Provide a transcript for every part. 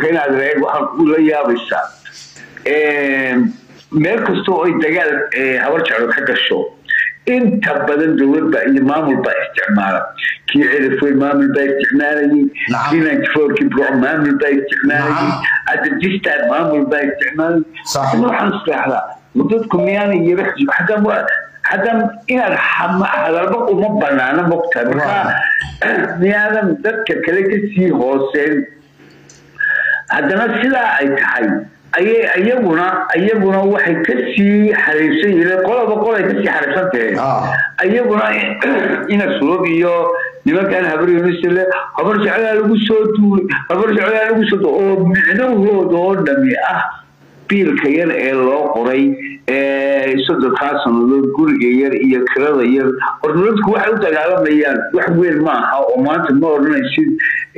imika inaad reeg waxaad ula yaabaysaa meel kasta oo ay dagaal habar jeclo ka gasho inta badan dowladba iyo maamul baa isticmaala kii cirifweyn maamul baa isticmaalayay kii ninety-fourkii burco maamul baa isticmaalayay adajistan maamul baa isticmaalayay waxaan isleexdaa dadku miyaana yara xataa haddaan inaad hadalba uma banaana mogtahay markaa miyaadan dadka kale kasii hooseen haddana sidaa ay tahay ayay iyaguna iyaguna waxay kasii xariirsan yihiin qolaba qol ay kasii xariirsan tahay iyaguna ina sulub iyo nimankan habar yunisle habar jeclaa lagu soo duulay habar jeclaa lagu soo oo micnahooda oo dhami ah biilka yar ee loo qoray soddonkaa sanadood guriga yar iyo kirada yar horta dadku waxay u dagaalamayaan wax weyn ma aha oo maanta ma odhanaysid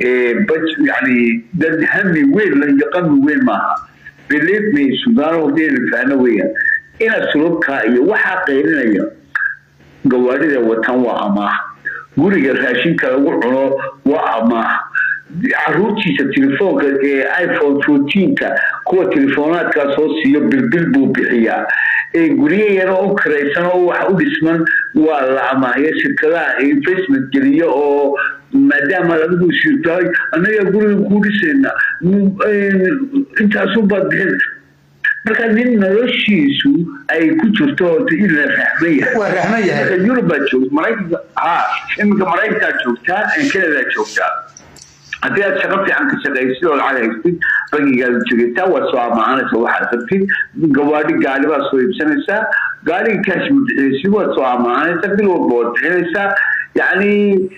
yani dad hami weyn la iyo qami weyn maaha believe me sudan hadaynu fahno weeyaan ina sulubka iyo waxaa qeylinaya gawaadhida watan waa amaah guriga raashinka lagu cuno waa amaah caruurtiisa telefoonka ee iphone fourteenka kuwa telefoonaadkaa soo siiyo bilbil buu bixiyaa guryo yar oo kiraysan oo waxa u dhisman waa la amaahyo shirkadaha investment geliyo oo maadaama adigu shirtahay annagaa guriga kuu dhisayna intaasunbaad bixin marka nin noloshiisu ay ku jirto horta in la rahman yahay yurub baad joogta maraykanka ha iminka maraykankaa joogtaa kanadaa joogtaa haddii aad shaqo fiican ka shaqaysid oo lacag haystid bangigaad jogetaa waad soo amaahanaysa waxaad rabtid gawaadhi gaari baad soo iibsanaysaa gaariga kaash bixinaysid waad soo amaahanaysaa bil walba waad bixinaysaa yacni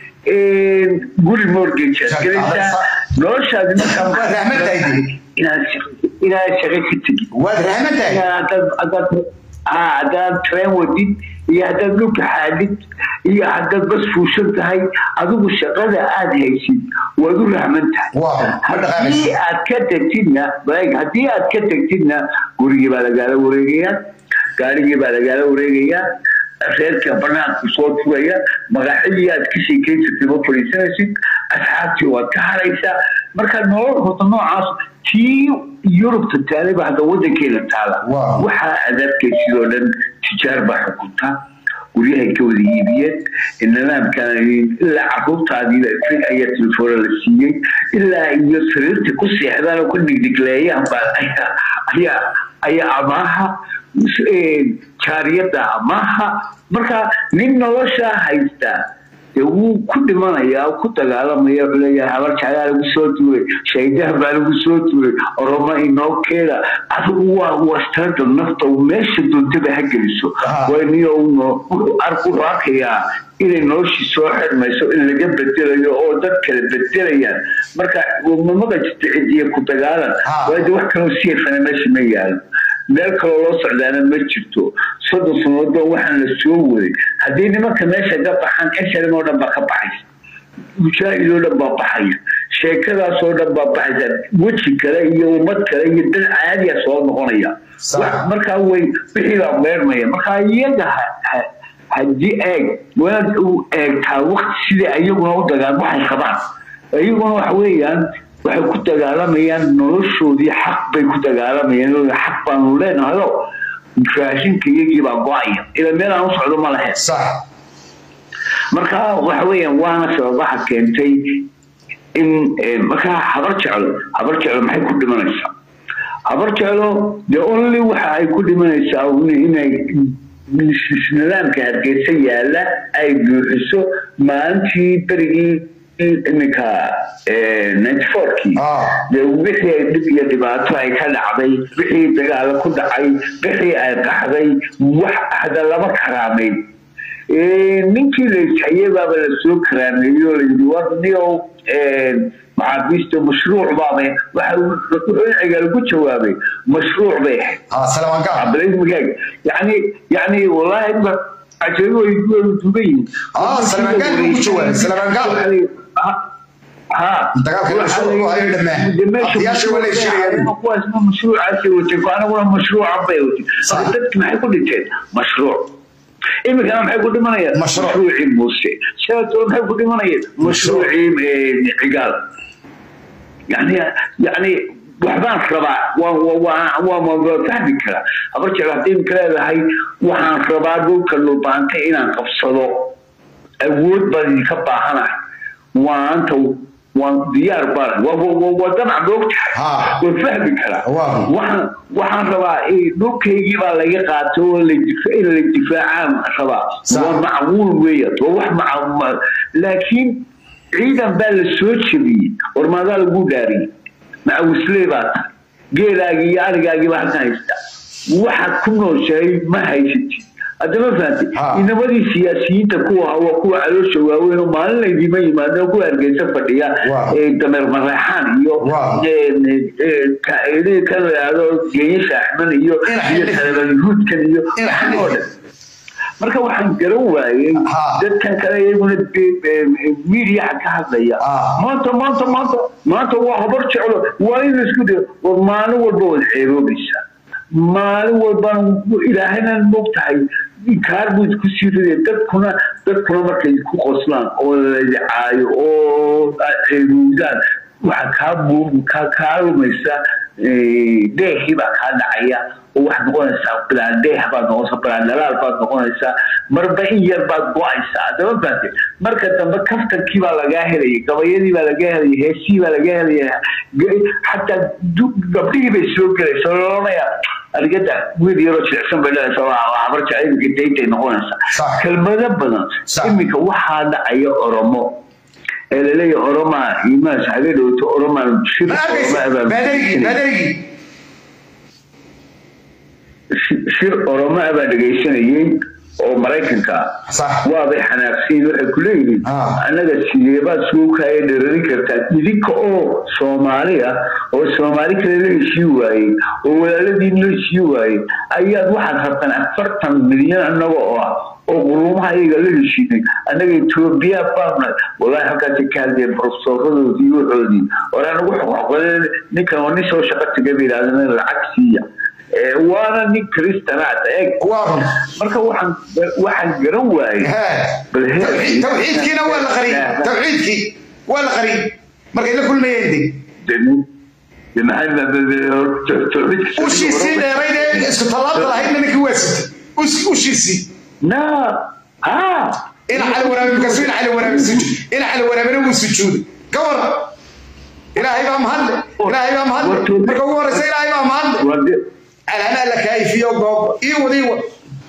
guri mortgage aad gelaysaa noloshaadi markaa inaad shaqo ka tegid haddaad train wadid iyo haddaad dhulka xaadid iyo haddaad bas fuushan tahay adigu shaqada aad haysid waad u rahman tahay haddii aad ka tegtidna haddii aad ka tegtidna gurigii baa lagaala wareegayaa gaarigii baa lagaala wareegayaa reerka banaanku soo furaya magaxadii aad ka sheekeysatay ma fadhiisanaysid asxaabtii waad ka haraysaa marka nolol horta noocaas tii yurubta taaliba hadda wadankeena taala waxaa aad arkaysid oo dhan tijaar baa xukunta guryahay ka wada iibiyeen nidaamkan ilaa caruurtaadiiba frig ayaa telefoona la siiyey ilaa iyo sariirta ku seexdaan oo ku dhigdhigleeyaan baa ayaa ayaa amaaha jaariyada amaaha marka nin noloshaa haystaa dee wuu ku dhimanayaa ku dagaalamaya wuxuu leeyahay habar jaclaa lagu soo duulay shaydaha baa lagu soo duulay oroma inoo keeda adigu waa wastarada nafta meesha doontaba ha geliso wayniyo wuxuu arkayaa inay noloshii soo xirmayso in laga bedelayo oo dad kale bedelayaan marka mamada jirta cidiya ku dagaalan waayo wax kaloo siifana meesha ma yaalo meel kaloo loo socdaana ma jirto soddon sannadood waxaan la soo waday haddii nimanka meesha ka baxaan esharim oo dhan baa ka baxaysa mujaahid oo dhan baa baxaya sheekadaas oo dhan baa baxaysa weji kale iyo ummad kale iyo dad caadiya soo noqonaya markaa way wixii baa meermaya markaa iyaga haddii eeg waad u eegtaa wakti sidai iyaguna u dagaan waxay qabaan iyaguna waxa weeyaan waxay ku dagaalamayaan noloshoodii xaq bay ku dagaalamayaan xaq baanu leenahayo raashinka iyagii baa go-aya ila meel aan u socdo ma lahayn marka waxa weeyaan waana sababaha keentay in markaa habar jeclo habar jeclo maxay ku dhimanaysaa habar jeclo dee only waxa ay ku dhimanaysaa inay nidaamka hargeysa yaala ay buuxiso maalintii berigii iminka ninety fourkii dee wixii dhib iyo dhibaato ay ka dhacday wixii dagaalo ku dhacay wixii ay qaxday wax hada lama karaameyn ninkii la ishayay baaba lasoo karaameeyey oo layidhi warniyow maxaabiista mashruuc baaba wuxuu cigaal ku jawaabay mashruuc bay ahayd magaag yani yani wallaahi ajabo way duuban yihiin aniguna mashruuca bay wati dadki maxay ku dhinteen mashruuc imikana maxay ku dhimanayaan mashruucii muuse sidaasoo maxay ku dhimanayeen mashruucii cigaal yani yani waxbaan rabaa waa fahmi karaa habar jecel haddii imka leedahay waxaan rabaa dhulka dhulbaanta inaan qabsado awood baan idinka baahanahay waanta waan diyaar baan waa damac moogtahay waan fahmi karaa waxaan rabaa dhulkaygii baa laga qaato oo in la difaacaan rabaa waa macquul weeya waa wax maca laakiin ciidan baa la soo jebiyey warmaadaa lagu dhaariyey macawisley baa tahay geelaagii iyo arigaagii baa halkan haysta waxaad ku nooshahay ma haysatid haddama fahamtay inamadii siyaasiyiinta kuwa waa kuwa caloosha waaweyn oo maalin laydima yimaado kuwa hargeysa fadhiya dameer mareexaan iyo kan laado geenye shaaxman iyo iyo salabayahuudkan iyo oo dhan marka waxaan garan waayey dadkan kale iyaguna midiyaha ka hadlaya maanta maanta maanta maanta waa habar jeclo waa in laisku dayo war maalin walba wad ceeboobaysaa maalin walbaan ilaahayna moog tahay kaar buu isku sii ridaya dadkuna dadkuna markay ku qoslaan oo ladicaayo oo ceebuudaan waxa kaa buur kaa kaa lumaysa deehii baa kaa dhacaya oo waxaad noqonaysaa bilaan deeh baad noqonaysaa bilaan dhalaal baad noqonaysaa marba in yar baad go-aysaa adama baate marka dambe kaftankii baa lagaa helaya gabayadii baa lagaa helaya heesihii baa lagaa helaya xataa gabdhihii bay soo gelaysa loonaya arigada wiil yaroo jilicsan bay dhalaysa habar jacaylinka daytay noqonaysaa kelmado badan iminka waxaa dhacaya oromo ee laleeyahay oromaa imaas haga dhowto oromaa shir shir oromo abaa dhegaysanayey oo maraykanka waabay xanaaqsiin waxay ku leeyihiin annaga sideebaad suukaaya dherarin kartaa idinka oo soomaali ah oo soomaali kale la heshii waayey oo walaaladiin la heshii waayey ayaad waxaad rabtaan afartan milyan annaga oo ah oo quruumaha iyaga la heshiinay annaga etoobiya baabna walahi halkaasay ka hadleen profesooradoodii waxoodii war anagu xoqoqodeen ninkan waa nin soo shaqo taga bay yidhahdeen lacag siiya waana nin kristanaad eeg marka waxaan waxaan garan waayey tawxiidkiina waa la qariyey tawxiidkii waa la qariyey markay la kulmayeen ushiisii dheerayd ee isku tallaabta lahaydna ninkii waa sitay ushiisii na ha ina cali waraabe markaasu ina cali waraabe sujuud ina cali waraabena wuu sujuuday ka war ilaahay baa mahadle ilaahay baa mahadle marka ugu horeysa ilaahay baa mahadle alana la kaayifiyo goob ii wad ii wad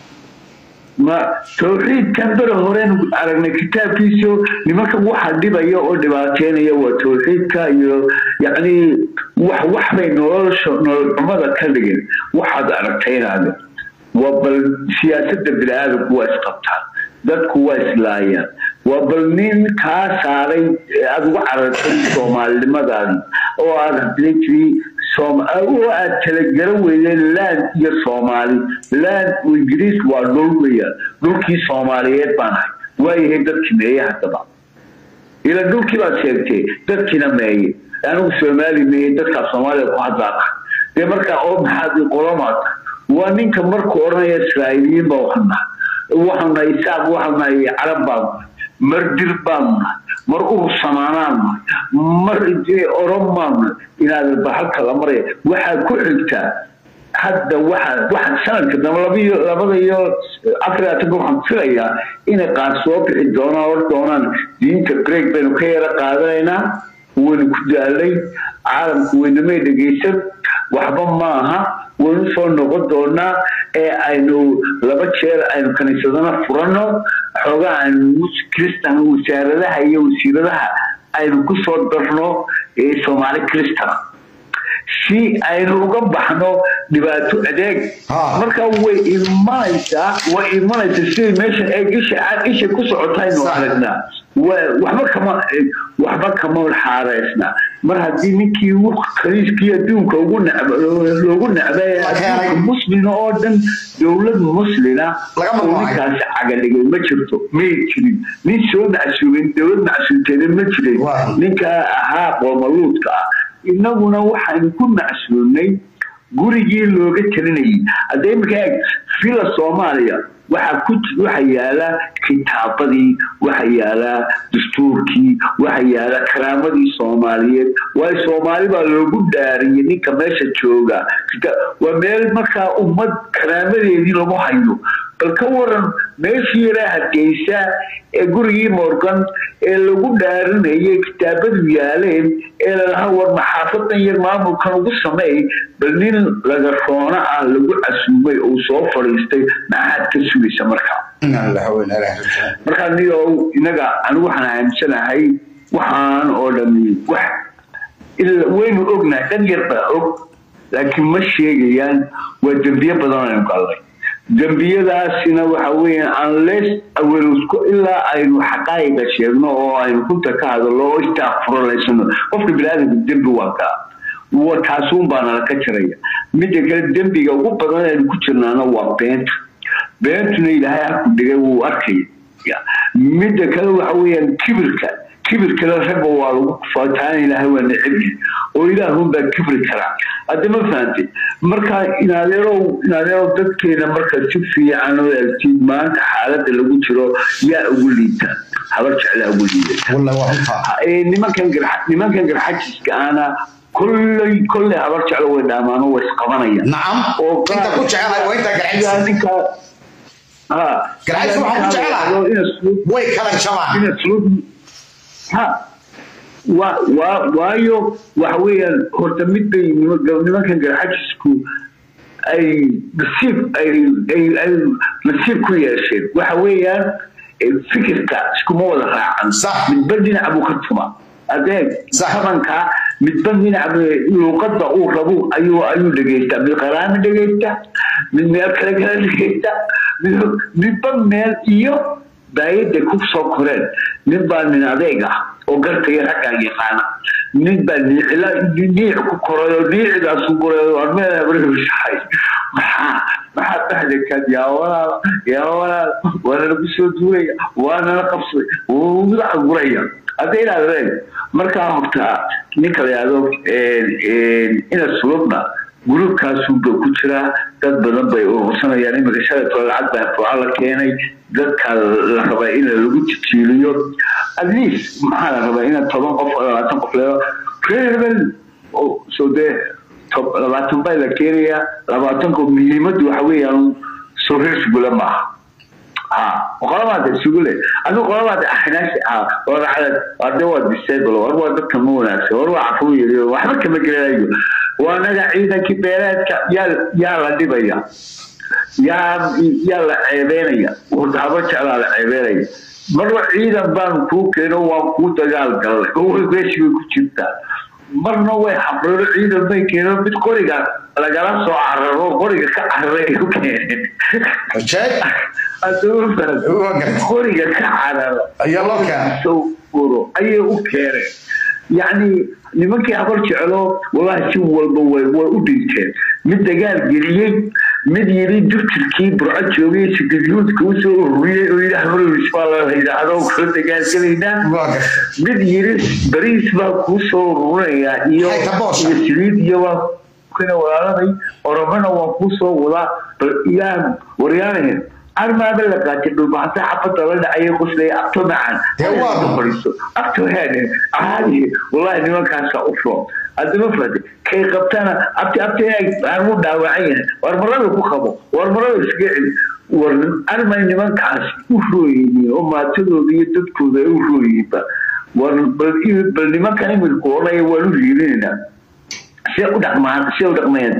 ma tawxiidkan bere horeen aragnay kitaabkiisu nimanka waxa dhibaya oo dhibaateynaya waa tawxiidka iyo yacni wax wax bay nolosha nolol xumada ka dhigin waxaad aragtaynaade waa bal siyaasadda bini-aadamku waa isqabtaan dadku waa islaayaan waa bal nin kaa saaray aada uga carartay soomaalinimadaadi oo aada hadlay tiri oo aad talagaro weydeen land iyo soomaali land ingiriis waa dhul weeyaan dhulkii soomaaliyeed baan ahay waayahay dadkii meeye haddaba ila dhulkii baad sheegtay dadkiina meeye anigu soomaali meeye dadkaa soomaaliya ku hadlaana dee markaa oo maxaad qolomaata waa ninka markuu odhanaya israa'iiliyiin baa waxaan nahay waxaan nahay isaaq waxaan nahay carab baan nahay mar dir baan nahay mar urur samaanaan nahay mar oran baan nahay inaad bahalka la maraya waxaad ku xigtaa hadda waxa waxa sanadka dambe labiyo labada iyo afar atanka waxaan filayaa inay qaar soo bixi doonaan or doonaan diinta greeg baynu ka yara qaadanaynaa waynu ku daalay caalamku waynamay dhegaysan waxba maaha waynu soo noqon doonaa ee aynu laba jeer aynu kaniisadana furano xoogaa aynu kristan wasaaradaha iyo wasiiradaha aynu ku soo darno soomaali kristana si aynu uga baxno dhibaato adeeg marka way imanaysaa way imanaysaa siday meeshan eeg isha isha ku socotaynu aragnaa waxba kama waxba kama xaareysna mar haddii ninkii khaliiskii adduunka ugu nacb loogu nacbay adduunka muslina oo dhan dowlad muslina oo ninkaasi cagadhigay ma jirto may jirin nin soo macsuumin dowlad macsuumteeda ma jirin ninka ahaa qoomaluudka ah innaguna waxaynu ku macsuulnay gurigii looga talinayay hadda iminka eeg villa soomaaliya waxaa ku waxa yaala kitaabadii waxa yaala dastuurkii waxa yaala karaamadii soomaaliyeed waayo soomaali baa loogu dhaariyay ninka meesha jooga waa meel markaa ummad karaamadeedii lagu hayo bal ka waran meeshii yaraa hargeysa ee gurigii morgan ee lagu dhaarinayay kitaabadu yaaleen ee lalaha war maxaafadan yar maamulkan ugu sameey bal nin laga roona ah lagu casuumay oo soo fadhiistay maxaad ka sugaysa markaa markaa niyo inaga anigu waxaan aaminsanahay waxaan oo dhami wax waynu ognahay dhan yar baa og laakiin ma sheegayaan waa dembiye badan aynu gallay dembiyadaasina waxa weeyaan unless awelsko ilaa aynu xaqaayiga sheegno oo aynu runta ka hadallo oo istaaqfurolaysano qofka biniaadamka dembi waa kaa taasuun baa nala ka jiraya midda kale dembiga ugu badan aynu ku jirnaana waa beenta beentuna ilaahay halku dhigay wuu arkaya midda kale waxa weeyaan kibirka kibirkale ragga waa lagu kufaataan ilaahay waa necebyahay oo ilaahun baa kibri karaa hadda ma fahantay marka inadeerow inadeerow dadkeena marka si fiican oo eegtid maanta xaaladda lagu jiro yaa ugu liita habar jeclaa ugu liidata nimankan nimankan garxajiska ana kolley kolley habar jeclo way dhaamaan oo way isqabanayaan nacam inta ku jecelahay waa inta garxajis ninka ha garxajis waxaan ku jecelahay way kala jabaan ha waayo waxa weeyaan horta mid bay nimankan garxajisku ay nasiib ay nasiib ku yeesheen waxa weeyaan fikirka iskuma wada raacan midba dhinac buu ka tuma adeeg tabanka midba dhinac luuqadda uu rabo ayuu ayuu dhegeystaa mid qaraami dhegeysta mid meel kale kale dhegeysta midba meel iyo daayadda ku soo koreen nin baa nin adeeg ah oo gartaya raggaa yaqaana nin baa niicila niic ku koray oo niicigaasu guray oo meebrahay maxaa maxaa dhexdekan yaa walaal yaa walaal waana lagu soo duulaya waana la qabsaday wuu madaxa guraya hadda inaad reen markaa horta ninka la yahdo ina sulubna gurubkaasuba ku jiraa dad badan bay urursanayaan iminka shalaytoo lacag baa fuuca la keenay dadka la rabaa in lagu tijiiliyo at least maxaa la rabaa ina toban qof oo labaatan qof leedo reer hebel soo dee labaatan baa la keenayaa labaatanko muhiimaddu waxa weeyaan soo reer sugula maaha ha qolamaada sugule adigu qolamaada axnaashi ah waracad warde waa disable war waa dadka ma wanaagsan war waa cafuu yiri waxba kama gelanayo waa naga ciidankii beereedka yaa yaa la dhibaya yaa yaa la ceebeynaya haba jeclaa la ceebeynaya marba ciidan baan kuu keeno waan kuu dagaal galnay oo meeshii bay ku jirtaa marna way xabriro ciidan bay keeno mid qoriga lagala soo cararo qoriga ka cararay ay u keeneen qoriga ka cararo uro ayay u keeneen yacni nimankii habar jeclo walahi si walba way way u dhinteen mid dagaal geliyey mid yiri durjirkii burco joogay sigadyuudka usoo ururiyey oo yidhaah marwis baa la yidhaahdo kala dagaalgelaynaa mid yiri bariis baa kuu soo ururinayaa iyo iyo saliid iyo waa kuna walaaladay oromana waa kuu soo wadaa bal yaa waryaanahen armaaba la qaatay dhulbaxasa xabada la dhacaya qoslaya abto macaan fadhiiso abto heene caadi wallahi nimankaasa u roon haddama fahde kay qabtana abti abti aan u dhaawacan yahay war marada ku qabo war marada iska celi war armay nimankaas u rooyihiin oo maatadooda iyo dadkooda ay u rooyihiinba war bal nimankan imidku odhaya waan u riirinaynaa see u dhaqmaan see u dhaqmayaan